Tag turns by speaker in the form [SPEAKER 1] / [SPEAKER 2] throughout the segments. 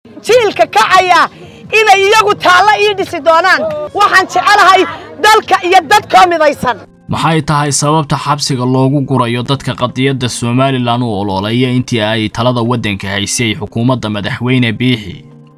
[SPEAKER 1] jiilka kacaya inay iyagu taallo ii dhisi doonaan waxaan jecelahay dalka iyo dadkoo midaysan
[SPEAKER 2] maxay tahay sababta xabsiga loogu gurayo dadka qadiyadda somalilan u ololeeya intii ay talada waddanka haysay xukuumadda madaxweyne biixi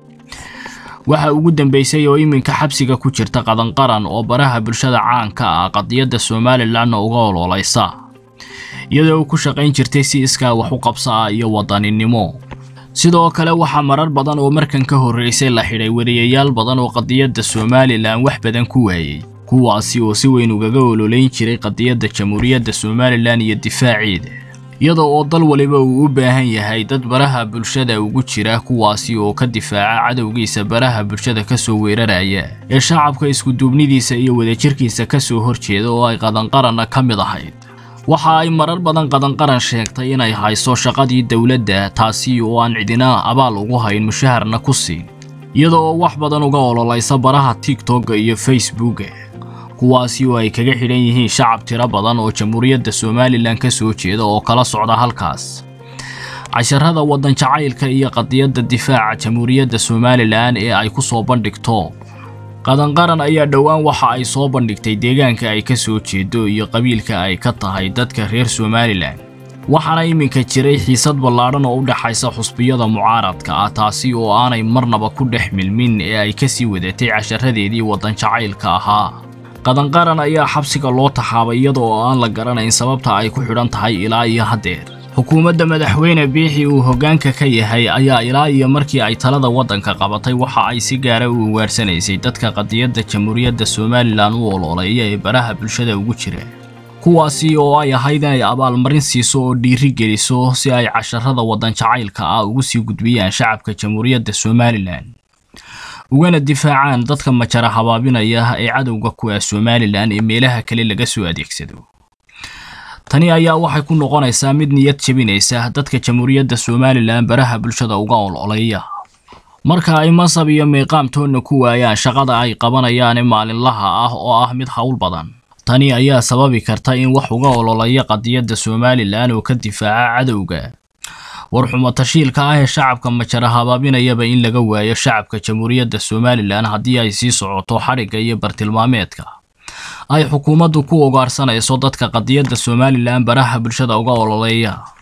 [SPEAKER 2] waxa ugu dambeysay oo iminka xabsiga ku jirta qadanqaran oo baraha bulshada caanka ah qadiyadda somalilanna uga ololeysa iyadoo ku shaqayn jirtay si iskaa wax u qabsa ah iyo wadaninimo sidoo kale waxaa marar badan oo markan ka horreysay la xidhay wariyayaal badan oo qadiyadda somalilan wax badan ku waayey kuwaasi oo si weyn ugaga ololeyn jiray qadiyadda jamhuuriyadda somalilan iyo difaaceeda iyada oo dal waliba uu u baahan yahay dad baraha bulshada ugu jira kuwaasi oo ka difaaca cadowgiisa baraha bulshada ka soo weeraraya ee shacabka iskuduubnidiisa iyo wadajirkiisa ka soo horjeeda oo ay qadanqaranna ka mid ahayd waxa ay marar badan qadanqaran sheegtay inay hayso shaqadii dowladda taasi oo aan cidina abaal ugu hayn mushaharna ku siin iyada oo wax badan uga ololeysa baraha tigtogga iyo facebooka kuwaasi oo ay kaga xidhan yihiin shacab tiro badan oo jamhuuriyadda somalilan ka soo jeeda oo kala socda halkaas casharada waddan jacaylka iyo qadiyadda difaaca jamhuuriyadda somalilan ee ay ku soo bandhigto qadanqaran ayaa dhowaan waxa ay soo bandhigtay deegaanka ay ka soo jeedo iyo qabiilka ay ka tahay dadka reer somalilan waxaana iminka jiray xiisad ballaadhan oo u dhexaysa xusbiyada mucaaradka ah taasi oo aanay marnaba ku dhex milmin ee ay kasii wadatay casharadeedii waddan jacaylka ahaa qadanqaran ayaa xabsiga loo taxaabay iyada oo aan la garanayn sababta ay ku xidhan tahay ilaa iyo haddeer xukuumadda madaxweyne biixi uu hoggaanka ka yahay ayaa ilaa iyo markii ay talada waddanka qabatay waxa ay si gaara u ugaarsanaysay dadka qadiyadda jamhuuriyadda somalilan u ololeeya ee baraha bulshada ugu jira kuwaasi oo ay ahayd inay abaalmarin siiso oo dhiiri geliso si ay casharada waddan jacaylka ah ugu sii gudbiyaan shacabka jamhuuriyadda somalilan ugana difaacaan dadka majara habaabinaya ee cadowga ku ah somalilan ee meelaha kale laga soo adeegsado tani ayaa waxay ku noqonaysaa mid niyad jebinaysa dadka jamhuuriyadda somalilan baraha bulshada uga ololeeya marka ay masab iyo miiqaamtoonna ku waayaan shaqada ay qabanayaane maalinlaha ah oo ah mid howl badan tani ayaa sababi karta in wax uga ololeeya qadiyadda somalilan oo ka difaaca cadowga warxumo tashiilka ah ee shacabka majara habaabinayaba in laga waayo shacabka jamhuuriyadda somalilan haddii ay sii socoto xadhigga iyo bartilmaameedka ay xukuumaddu ku ugaarsanayso dadka qadiyadda somalilan baraha bulshada uga ololeeya